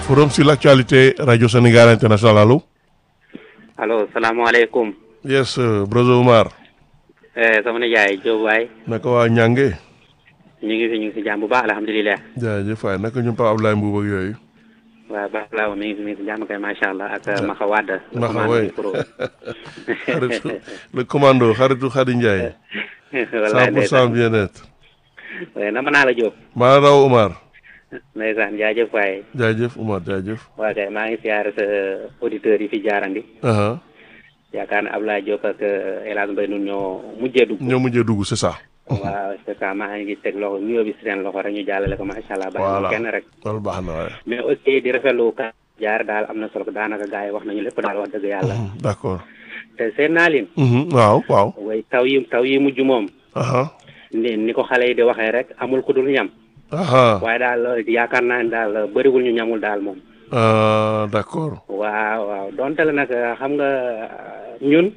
forum sur l'actualité radio Sénégal international allo. allo salaamaaleykum. yes uh, brother Omar. Eh, sama nijaay Diop waay. naka waa Ñànge. ñu ngi fi ñu ngi si jàmm bu baax alhamdulilah. jaajëf waay naka ñun Pape Abdoulaye Mbuub ak yooyu. waaw baax laa mi ngi fi mi ngi si jàmm kay macha allah ak Maxa Wade. Maxa waay xaritu le commando xaritu Khady Ndiaye. wallaay 100 pour cent bien-être. waaye nama naa la Diop. maa raw Omar. ndeysaan jaajëf waay. jaajëf Omar jaajëf. waa kay maa ngi siyaare sa auditeurs yi fi jaarandi. aha yaakaar ne Ablaye Diop ak El Hadj Mbaye nun ñoo mujjee dugg. ñoo mujjee dugg c'est ça. waaw c'est ça maa ngi teg loxo nuyoo bi si seen loxo rek ñu jàllale ko macha allah. voilà bàyyi kenn rek. loolu baax na waaye. mais aussi di rafetlu ka jaar daal am na solo daanaka gars yi wax nañu lépp daal wax dëgg yàlla. d'accord. te seen naa leen. Mhm, waaw waaw. way taw yi taw yi mujj moom. aha ni ni ko xale yi di waxee rek amul ku dul ñam. aha waaye daal yaakaar naa ne daal bëriwul ñu ñamul daal moom. ah, d'accord. waaw waaw donte la nag xam nga ñun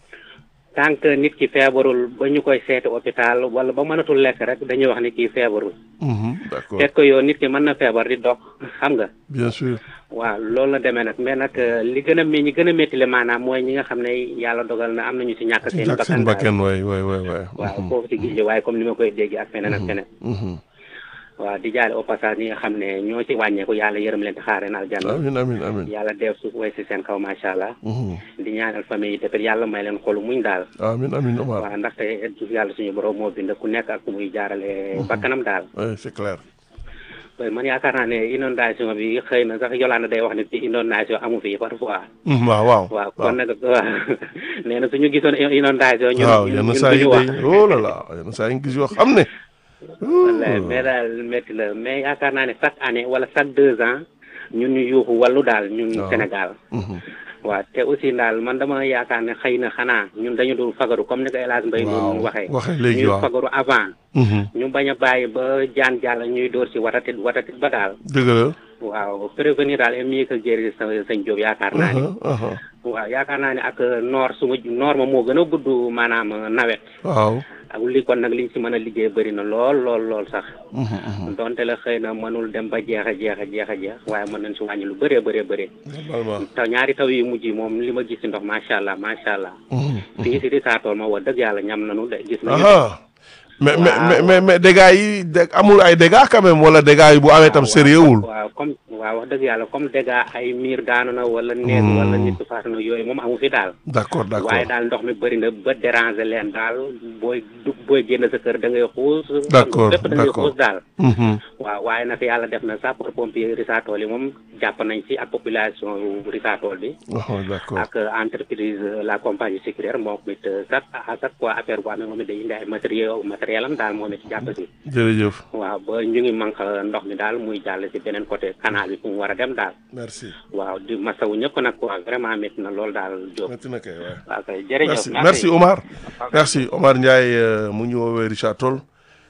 tant que nit ki feebarul ba ñu koy seeti hôpital wala ba mënatul lekk rek dañuy wax ni kii feebarul. Mhm, d'accord fekk yow nit ki mën na feebar di dox xam nga. bien sûr. waaw loolu la demee nag mais nag li gën a mi ñi gën a métti le maanaam mooy ñi nga xam ne yàlla dogal na am nañu si ñàkk seen jàkk seen bakkan daal. bakkan waay waay waay waay. waaw foofu ci gis waaye comme ni ma koy dégg ak feneen ak feneen. Mhm. waaw di jaale au passage ñi nga xam ne ñoo ci wàññeeku yàlla yërëm leen te xaare na aljanna amin amin amin. yàlla def suuf way si seen kaw macha allah. Mhm. di ñaanal famille yi tamit yàlla may leen xolu muñ daal. amin amin Omar. waaw ndaxte yàlla suñu borom moo bind ku nekk ak ku muy jaarale bakkanam daal. oui c'est clair. waaye man yaakaar naa ne inondation bi xëy na sax Yolande day wax ne ci inondation amu fi parfois. Mhm, waaw waaw. waaw kon nag waaw nee na suñu gisoon inondation ñun waaw ñun yenn ñun saa yi duñu wax. day oh là là yenn saa yi nga gis yoo xam ne. wallaay mais daal métti la mais yaakaar naa ne chaque année wala chaque deux ans ñun ñu yuuxu wàllu daal ñun waaw. Sénégal Mhm. waaw te aussi daal man dama yaakaar ne xëy na xanaa ñun dañu dul fagaru comme ni ko El Hadj Mbaye waaw noonu waxee waxee léegi ñuy waaw. fagaru avant Mhm. ñu bañ a bàyyi ba jaan jàll ñuy dóor si watatit watatit ba daal dëgg la. waaw prévenir daal est mieux que guérir sa sëñ Diop yaakaar naa ne aha aha waaw yaakaar naa ne ak noor su ma noor ma moo gën a gudd maanaam nawet waaw. ak li kon nag liñ si mën a liggéey bëri na lool lool lool sax Mhm, mhm. donte la xëy na mënul dem ba jeex a jeex a jeex a jeex waaye mën nañ si wàññi lu bëree bëree bëri normalement. taw ñaari taw yu mujj yi moom li ma gis si ndox macha allah macha allah Mhm. fii si di saatool ma wax dëgg yàlla ñam nañu de gis nañu aha mais mais Waaw. mais mais mais dégâts yi dé- amul ay dégâts quand même wala dégâts yi bu amee tam sérieux wul. waaw comme waaw wax dëgg yàlla comme dégâts ay miir daanu na wala néeg wala nit ku faatu na yooyu moom amu fi daal d'accord d'accord waaye daal ndox mi bëri na ba déranger leen daal booy dugg booy génn sa kër da ngay xuus D'accord, lépp da ngay d'accord. xuus daal Mhm. waaw waaye nag yàlla def na sapeur pompier Risatol yi moom jàpp nañ ci ak population yu Risatol bi Oh, d'accord ak entreprise euh, la compagnie sécuritaire moom it euh, chaque à chaque fois affaire bu amee moom it day indi ay matériel matériel am daal moom it jàpp si jërëjëf waaw ba ñu ngi manque ndox mi daal muy jàll si beneen côté canal bi fu mu war a dem daal merci waaw di masawu ñëpp nag quoi vraiment métti na loolu daal Diop métti na kay waay waaw kay jërëjëf merci merci Omar merci Omar Ndiaye euh, mu ñu woowee Richard Toll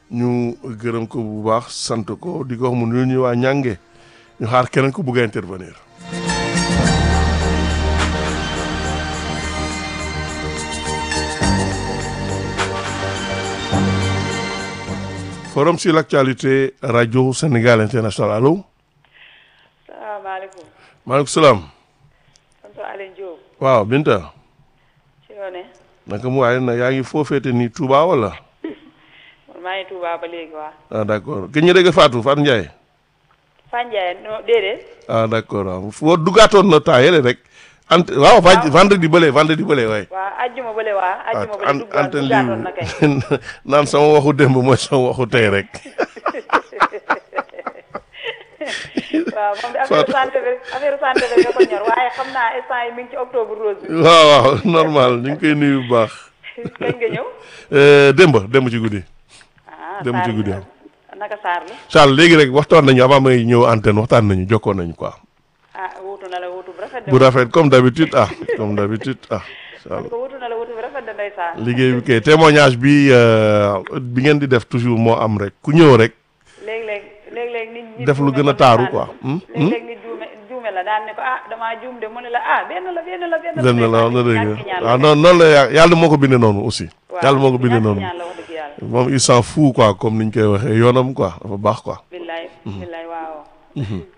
ñu gërëm ko bu baax sant ko di ko wax mu nuyu ñu waa ñànge ñu xaar keneen ku bëgg a intervenir forum sur l'actualité radio Sénégal international allo salaamaaleykum maaleykum salaam tonton Alioune Diop waaw Binta ci yoone naka mu waaye nag yaa ngi foofeete ni Touba wala man maa ngi Touba ba léegi waa ah d'accord gëj ñu dégg Fatou Fatou Ndiaye Fanjaay no déedéet ah d'accord waaw foo duggaatoon na temps yële rek ant waaw va- vendredi bële vendredi bële waay waa ajjuma bële waa ajjuma bële an duggaat antenne duggaatoon na kay libre naan sama waxu démb mooy sama waxu tey rek waaw moom de affaire santé bi affaire santé bi nga ko ñor waaye xam naa instant yi mi ngi ci octobre rose bi waaw waaw normal ñu ngi koy nuyu bu baax kañ nga ñëw Euh, démb démb ci guddi ah Dem ci Sarr guddi la. naka Sarr la Charles léegi rek waxtaan nañu avant may ñëw antenne waxtaan nañu jokkoon nañu quoi ah wuutu na la wuutu bu rafet de bu rafet comme d'habitude ah comme d'habitude ah Charles ko wuutu na la wuutu bu rafet de ndeysaan liggéey bi kay témoignage bi euh, bi ngeen di def toujours moo am rek ku ñëw rek léeg-léeg léeg-léeg nit ñi Def lu gën a taaru quoi. Hmm? léeg-léeg nit juume juume la daan ne ko ah damaa juum de mu ne la ah benn la benn la benn la benn la wax na dëgg ñàkk ñaan la waaw rek. noonu noonu la ya- yàlla moo ko bindee noonu aussi waaw yàlla moo ko bindee ñàkk noonu ñaan la wax dëgg yàlla moom il s'en fout quoi comme niñ koy waxee yoonam quoi dafa baax quoi billaay billaay waaw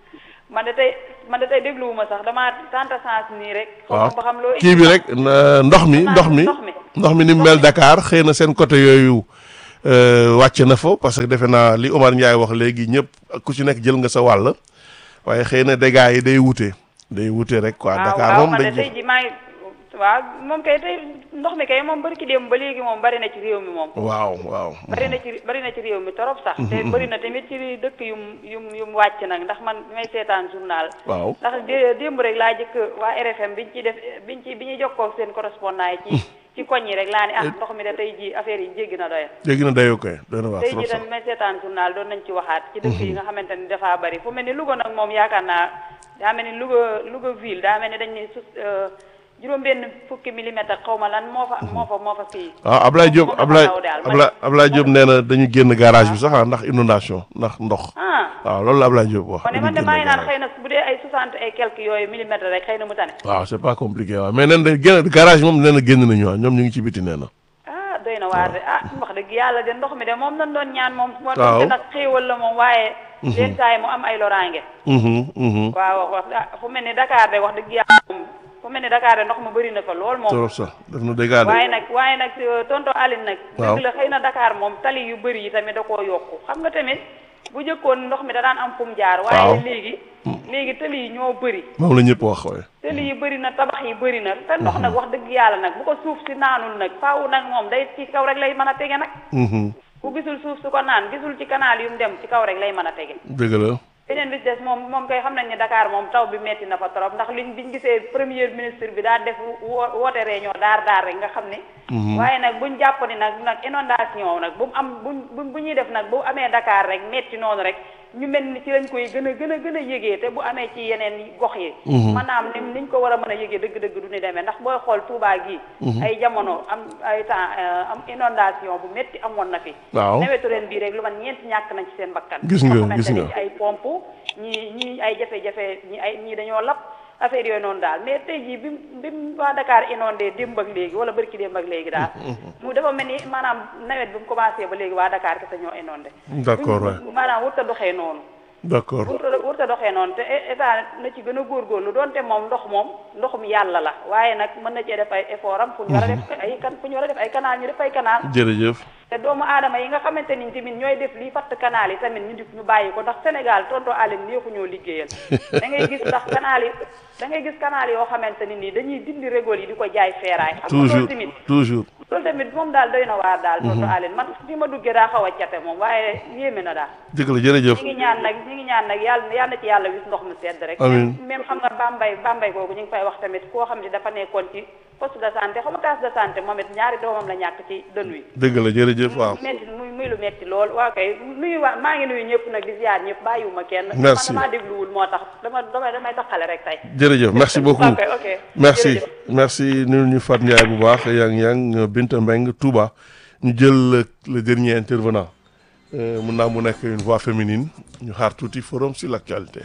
man de tey man de tey dégluwuma sax damaa tanta sens nii rek. waaw xaw ma ba xam loo kii bi rek na- ndox mi ndox mi ndox mi. ndox mi ni mu mel Dakar xëy na seen côté yooyu euh, wàcc na fa parce que defe naa li Omar Ndiaye wax léegi ñëpp ku ci nekk jël nga sa wàll waaye xëy na dégâts yi day wute day wute rek quoi waaw Dakar waaw moom man de dañ tey ji maa ngi waaw moom kay tey ndox mi kay moom bari ki dem ba léegi moom bari na ci réew mi moom. waaw waaw bari na ci bari na ci réew mi torop sax. te bari na tamit ci dëkk yum yum yum wàcc nag ndax man bi may seetaan journal. waaw ndax dé- démb rek laa jëkk waa RFM biñ ci def biñ ci bi ñuy jokkoo ak seen correspondant yi ci ci koñ yi rek laa ni ah ndox mi de tey ji affaire yi jéggi na doya léegi na dayoo koy doy na waar tey trop ji sax tamit may seetaan journal doon nañ ci waxaat ci dëkk yi nga xamante ni dafaa bari fu mel ni Louga nag moom yaakaar naa daa mel ni Louga Louga ville daa mel ni dañ ne su juróom benn fukki millimètre xaw ma lan moo fa moo fa moo fa fii waaw Ablaye Diop moom dafa Ablaye taw daal. Ablaye Ablaye Diop nee na dañu génn garage bi sax ah ndax inondation ndax ndox ah waaw loolu la Ablaye Diop wax kon ne dañu man de génn maa ngi naan garage. xëy na bu dee ay soixante et quelques yooyu millimètres rek xëy na mu tane waaw c'est pas compliqué waaw mais nen de génn garage moom nee na génn nañu waaw ñoom ñu ngi ci biti nee na ah doy na waar de ah wax dëgg yàlla de ndox mi de moom lañ doon ñaan moom moo Waaw. doon nag xéewal la moom waaye leen saa yi mu am ay loraange Mhm, mhm. waaw wax ah fu mel ni Dakar de wax dëgg yàlla moom fu mel ni Dakar de ndox ma bëri na fa lool moom trop sax def na dégâts de waaye nag waaye nag euh, tonton Aline nag Waaw. dëgg la xëy na Dakar moom tali yu bëri yi tamit da koo yokku xam nga tamit bu jëkkoon ndox mi da daan am fu mu jaar Waaw. waaye léegi léegi tali yi ñoo bëri moom la ñëpp wax waaye tëli yi bëri na tabax yi bëri na te ndox nag wax dëgg yàlla nag bu ko suuf si naanul nag faaw nag moom day ci kaw rek lay mën a tege nag Mhm, ku gisul suuf su ko naan gisul ci canal yu mu dem ci kaw rek lay mën a tege dëgg la beneen bi ci des moom moom koy xam nañ ne Dakar moom taw bi metti na fa trop ndax liñ biñ gisee premier ministre bi daa def wo- woote réunion daar daar rek nga xam ne waaye nag buñ jàpp ni nag nag inondation nag bu mu am buñ bu bu ñuy def nag bu amee Dakar rek metti noonu rek ñu mel ni ci lañ koy gën a gën a gën a yëgee te bu amee ci yeneen gox yi maanaam ni niñ ko war a mën a yëgee dëgg-dëgg du ni demee ndax booy xool Touba gi ay jamono am ay temps euh, am inondation bu metti amoon na fi waaw nawetu ren bii rek lu man ñeent ñàkk nañ ci seen bakkan Gis nga, ñoo xamante gis nga. ni ci ay pompe ñii ñii ay jafe-jafe ñi ay ñii dañoo lap affaire yooyu noonu daal mais tey jii bi mu bi mu waa Dakar inondé démb ak léegi wala bërki démb ak léegi daal mu dafa mel ni maanaam nawet bi mu commencé ba léegi waa Dakar kese ñoo inondé D'accord, waay. Buñ- maanaam wut a doxee noonu d'accord wut a wut a doxee noonu te état na ci gën a góorgóorlu doonte moom ndox moom ndoxum yàlla la waaye nag mën na cee def ay effort am fu ñu war a def ay kan fu ñu war a def ay canal ñu def ay canal jërëjëf te doomu aadama yi nga xamante ni tamit ñooy def lii fatt canal yi tamit ñu di ñu bàyyi ko ndax Sénégal tonto Aline neexu ñoo liggéeyal da ngay gis ndax canal yi da ngay gis canal yoo xamante ni nii dañuy dindi régol yi di ko jaay feeraay xam nga loolu toujours tamit toujours loolu tamit moom daal doy na waar daal tonto Aline man fi ma duggee daa xaw a cate moom waaye yéeme na daal dëgg la jërëjëf ñi ngi ñaan nag ñi ngi ñaan nag yàlla yàlla na ci yàlla wis ndox mu sedd rek Amiin. même même xam nga Bambey Bambey googu ñu ngi fay wax tamit koo xam ne dafa nekkoon ci poste de santé xam nga case de santé moom it ñaari doomam la ñàkk ci dën wi dëgg la jërëjëf waaw metti muy muy lu metti lool waaw kay nuyu waa maa ngi nuyu ñëpp nag di ziar ñëpp bàyyiwuma kenn Merci. man damaa dégluwul moo tax dama dama damay taxale rek tey jërëjëf merci beaucoup ok ok merci jërëjëf. merci ñu ñu Fat Ndiaye bu baax yang yang Binta Mbeng Touba ñu jël le, le dernier intervenant euh, mun naa mu nekk une voix féminine ñu xaar tuuti forum sur l'actualité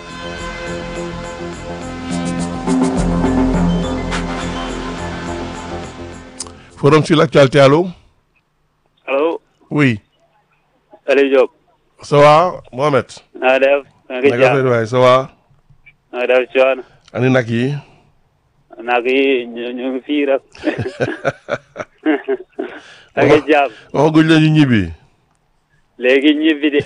forum sur l'actualité allô allo oui Aliou Diop ça va Mohamed naa def na nga naka affaire jàmm waay ça va na def coono ani nag yi nag yi ñu ñu ngi fii rek na nga jàmm waxaguñ la ñu ñibbi léegi ñibbi de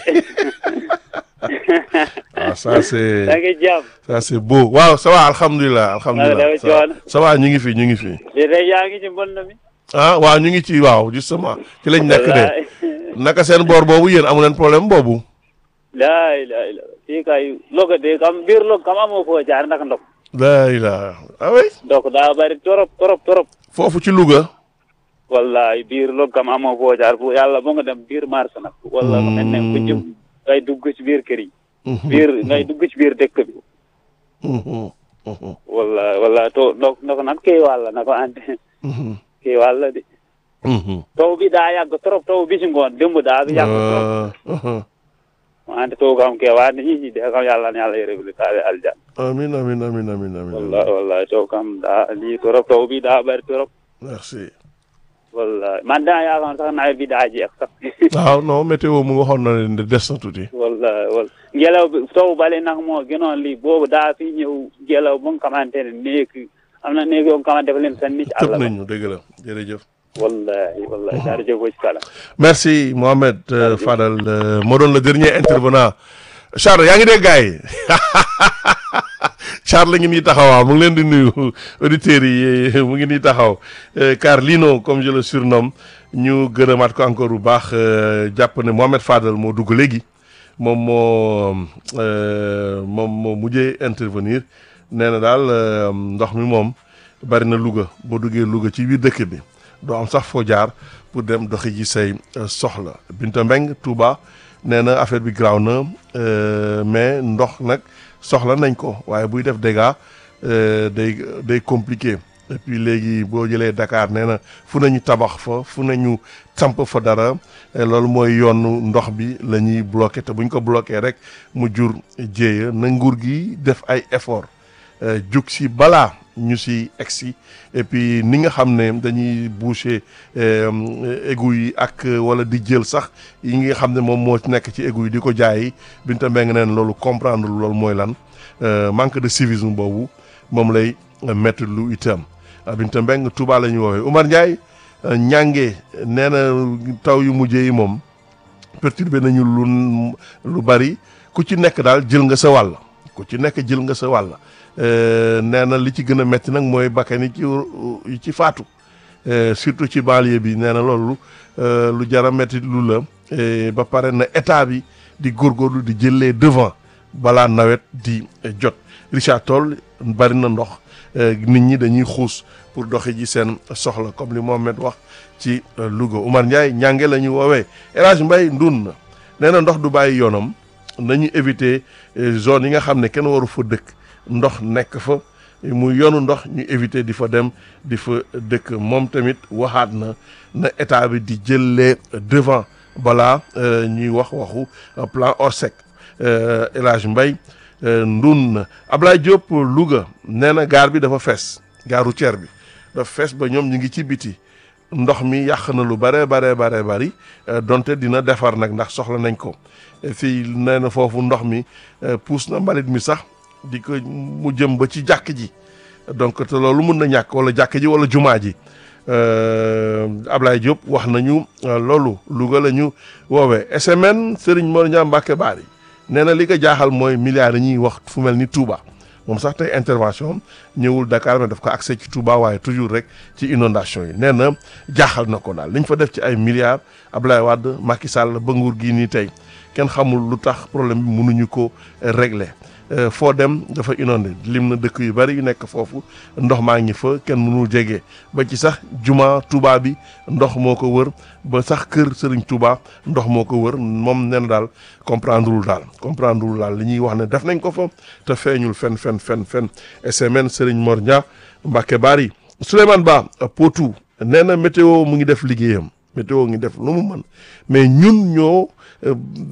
ah ça c'est na nga jàmm ça c'est beau waaw ça va alhamdulilah alhamdulilah dafa ça va coono. ça va ñu ngi fi ñu ngi fi li tey yaa ngi ci mbënd mi ah waaw ñu ngi ci waaw justement ci lañ nekk de wallaay naka seen boor boobu yéen amu leen problème boobu laay laay la fii kay logo de kam biir log kam amoo foo jaar ndax ndox laa ilaa ah oui ndox daa bari torop torop torop foofu ci Louga wallaay biir log kam amoo foo jaar bu yàlla bo nga dem biir marché nag wala nga mel ne ku jëm ngay dugg ci biir kër yi biir ngay dugg ci biir dëkk bi Mhm, mhm, walla walla to ndox ndox nag kii wàlla na ko andi mhm, kii wàlla de mhm. taw bi daa yàgg trop taw bi ci ngoon démb daa bi yàgg trop Ah, mhm. wante taw kam kee waa ni ñi de kam yàlla na yàlla yërëbli taale aljan amin amin amin amin amin walla walla taw kam daa lii trop taw bi daa bari trop merci walla man daa yaakaar sax nawet bi daa jeex sax waaw non météo mu waxoon na leen de des na tuuti walla walla ngelaw bi taw bale nag moo gënoon lii boobu daa fi ñëw ngelaw ba nga xamante ne néeg am na néeg yoo nga xamante dafa leen sànni ci àll tëb ba nañu dëgg la jërëjëf wallahi wallahi jaarëjëf ci kala merci Mohamed euh, Fadal euh, moo doon le dernier intervenant Charles yaa ngi dégg gars yi Charles ngi nii taxawaa mu ngi leen di nuyu auditeurs yi mu ngi nii taxaw Euh, car Lino comme je le surnomme ñu gërëmaat ko encore bu baax euh, jàpp ne Mohamed Fadal moo dugg léegi moom moo euh, moom moo mujjee intervenir nee na daal euh, ndox mi moom bari na Louga boo duggee Louga ci biir dëkk bi doo am sax foo jaar pour dem doxi ji say euh, soxla Binta Mbeng Touba nee na affaire bi graaw na euh, mais ndox nag soxla nañ ko waaye buy def dégâts euh, day day compliqué et puis léegi boo jëlee Dakar nee na fu nañu tabax fa fu nañu samp fa dara eh, loolu mooy yoonu ndox bi la ñuy bloqué te bu ñu ko bloqué rek mu jur jéeya na nguur gi def ay effort euh, jug si balaa ñu si egsi et puis ni nga xam ne dañuy boucher euh, égout yi ak euh, wala di jël sax yi nga xam ne moom moo nekk ci égout yi di ko jaayi Binta Mbengue neen loolu comprendre loolu mooy lan euh, manque de civisme boobu moom lay euh, mettre lu itam ah, Binta Mbengue Touba la ñu woowee Oumar Ndiaye euh, ñànge nee na taw yu mujjee yi moom perturbé nañu lu lu bari ku ci nekk daal jël nga sa wàll ku ci nekk jël nga sa wàll Euh, nee na li ci gën a metti nag mooy bakkan yi ci yi ci faatu Euh, surtout ci banlieue bi nee na loolu euh, lu jara metti lu la Eh, ba pare na état bi di góorgóorlu di jëlee devant balaa nawet di eh, jot Richard Toll bari na ndox eh, nit ñi dañuy xuus pour doxi ji seen soxla comme li Mohamed wax ci euh, Louga Oumar Ndiaye ñànge la ñu woowee El Hadj Mbaye ndun na nee na ndox du bàyyi yoonam nañu éviter eh, zone yi nga xam ne kenn waru fa dëkk ndox nekk fa muy yoonu ndox ñu éviter di fa dem di fa dëkk moom tamit waxaat na na état bi di jëlee devant balaa euh, ñuy wax waxu euh, plan Orsec euh, El Hadj Mbaye ndun na Ablaye Diop Louga nee na gaar bi dafa fees gare routière bi dafa fees ba ñoom ñu ngi ci biti ndox mi yàq na lu bare bare bare bari euh, donte dina defar nag ndax soxla nañ ko Et fii nee na foofu ndox mi euh, puus na mbalit mi sax di ko mu jëm ba ci jàkk ji donc te loolu mun na ñàkk wala jàkk ji wala jumaa ji Euh, Ablaye Diop wax nañu euh, loolu Louga la ñu woowee SMN Serigne Mor Niang Mbacke Bari nee na li ko jaaxal mooy milliards yi ñuy wax fu mel ni Touba moom sax tey intervention am ñëwul Dakar mais daf ko accès ci Touba waaye toujours rek ci inondation yi nee na jaaxal na ko daal li ñu fa def ci ay milliards Ablaye Wade Macky Sall ba nguur gii nii tey kenn xamul lu tax problème bi mënuñu ko régler Euh, foo dem dafa inondé lim na dëkk yu bari yu nekk foofu ndox maa ngi fa kenn mënul jege ba ci sax juma Touba bi ndox moo ko wër ba sax kër Serigne Touba ndox moo ko wër moom nee na daal comprendre wul daal comprendre wul daal li ñuy wax ne def nañ ko fa te feeñul fen fen fen fen SMN Serigne Mor Dia Mbacke Bari Souleymane Ba Potou nee na météo mu ngi def liggéeyam météo ngi def lu mu mën mais ñun ñoo euh,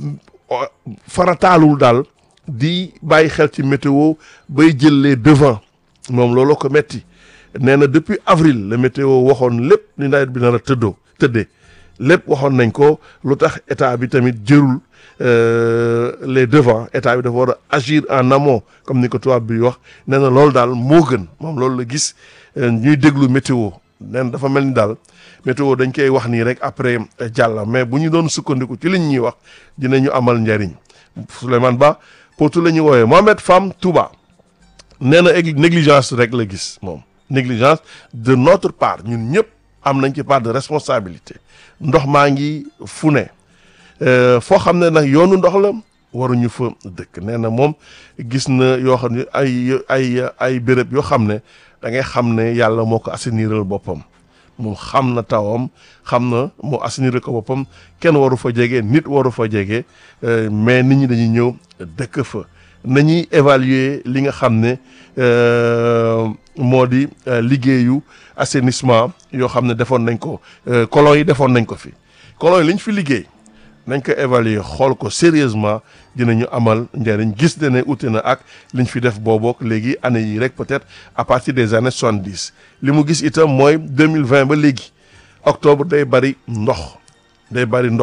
farataalul daal di bàyyi xel ci météo bay jël les devants moom looloo ko metti nee na depuis avril la météo waxoon lépp ni nawet bi nar a tëddoo tëddee lépp waxoon nañ ko lu tax état bi tamit jërul euh, les devants état bi dafa war a agir en amont comme ni ko tubaab bi wax nee na loolu daal moo gën moom loolu la gis euh, ñuy déglu météo nee na dafa mel ni daal météo dañ koy wax nii rek après euh, jàll mais bu ñu doon sukkandiku ci liñ ñuy wax dinañu amal njariñ Souleymane Ba Potou la ñu woowee Mohamed Fam Touba nee na ég- négligence rek la gis moom négligence de notre part ñun ñëpp am nañ ci part de responsabilité ndox maa ngi fu ne Euh, foo xam ne nag yoonu ndox la waruñu fa dëkk nee na moom gis na yoo xam ne ay ay ay béréb yoo xam ne da ngay xam ne yàlla moo ko assaniral boppam moom xam na tawam xam na moo assainir ko boppam kenn waru fa jege nit waru fa jege euh, mais nit ñi dañuy ñëw dëkk fa nañuy évaluer li nga xam ne euh, moo di euh, liggéeyu assainissement yoo xam ne defoon nañ ko euh, colon yi defoon nañ ko fi colon yi li ñu fi liggéey nañ ko évaluer xool ko sérieusement dinañu amal njëriñ gis ne ne ute na ak liñ fi def boobook léegi année yi rek peut-être à partir des années soixante-dix li mu gis itam mooy deux mille vingt ba léegi octobre day bari ndox day bari ndox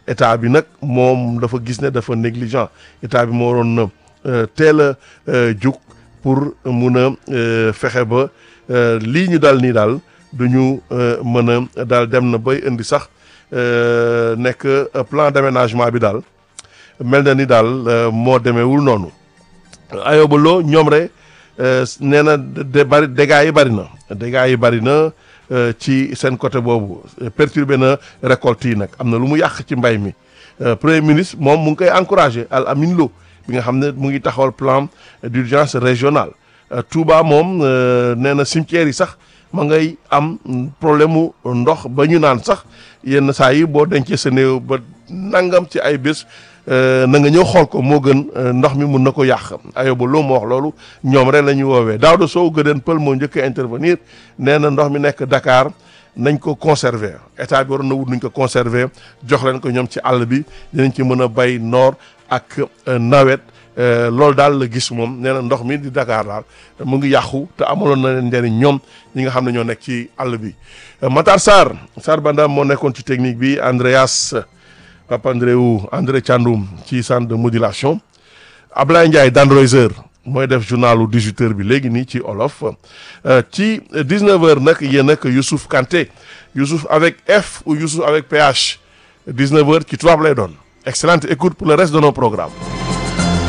état bi nag moom dafa gis ne dafa négligent état bi moo waroon na teel a jug pour mun a fexe ba lii ñu dal nii daal du ñu mën a daal dem na bay indi sax nekk plan d'aménagement bi daal mel na ni daal moo demeewul noonu Ayoba Lo ñoom rek nee na de bari dégâts yi bari na dégâts yi bari na ci seen côté boobu perturbé na récolte yi nag am na lu mu yàq ci mbay mi premier ministre moom mu ngi koy encouragé Al Amin Lo bi nga xam ne mu ngi taxawal plan d'urgence régional Touba moom nee na cimetière yi sax ma ngay am problème mu ndox ba ñu naan sax yenn saa yi boo dencee sa néew ba nangam ci ay bés na nga ñëw xool ko moo gën ndox mi mun na ko yàq Ayoba Lo moo wax loolu ñoom rek la ñuy woowee Daouda Sow gëdeen pël moo njëkk a intervenir nee na ndox mi nekk Dakar nañ ko conserver état bi waroon na wut nuñ ko conserver jox leen ko ñoom ci àll bi dinañ ci mën a bay noor ak nawet loolu daal la gis moom nee na ndox mi di Dakar daal mu ngi yàqu te amaloon na leen njëriñ ñoom ñi nga xam ne ñoo nekk ci àll bi Matar Sarr Sarr Banda moo nekkoon ci technique bi Andreas Papa Andréou André Thiandoum ci centre de modulation Ablaye Ndiaye Dandroiser mooy def journalu 18h bi léegi nii ci olof ci 19h nag yéen ak Youssouf Kanté Youssouf avec F ou Youssouf avec PH 19h ci tubaab lay doon excellente écoute pour le reste de nos programmes